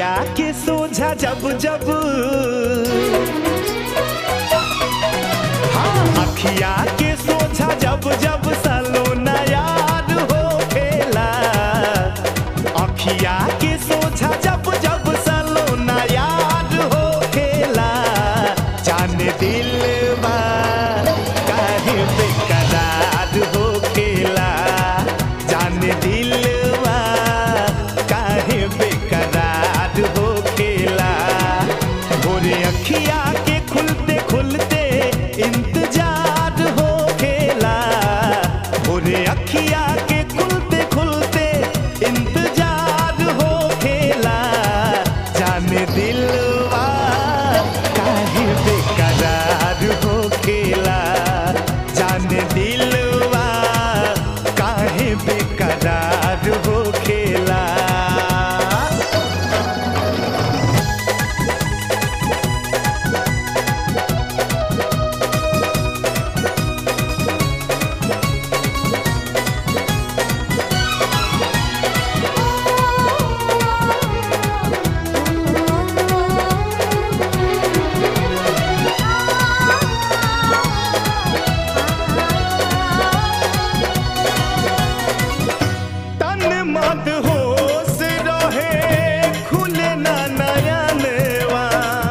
अखिया के सोझा जब जब हाँ अखिया के सोझा जब जब सलोना याद हो खेला अखिया के सोझा जब जब सलोना याद हो खेला जाने दिल काहे बेकरार हो खेला जाने दिल काहे बेकरार हो खेला भोरे अखिया के खुलते खुलते इंतजार हो खेला भोरे अखिया के खुलते खुलते इंतजार हो खेला जाने दिलवा काहे बेकरार हो खेला जाने दिलवा काहे बेकरार हो खेला तन मत होश रहे खुले ना नयनवा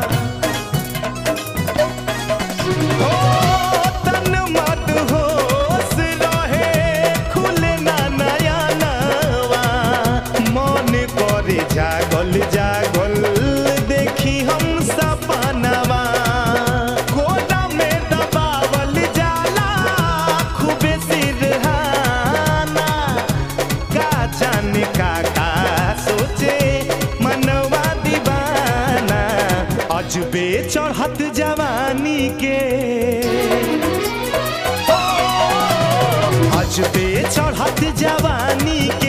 ओ तन मत होश रहे खुले ना नयनवा मन करे जागल जागल देखी हम सपनवा कोना में दबावल जाला खूबे सिरहाना का जाने का का सोचे मनवा दीवाना अजबे चढ़त जवानी के ओ, अजबे चढ़त जवानी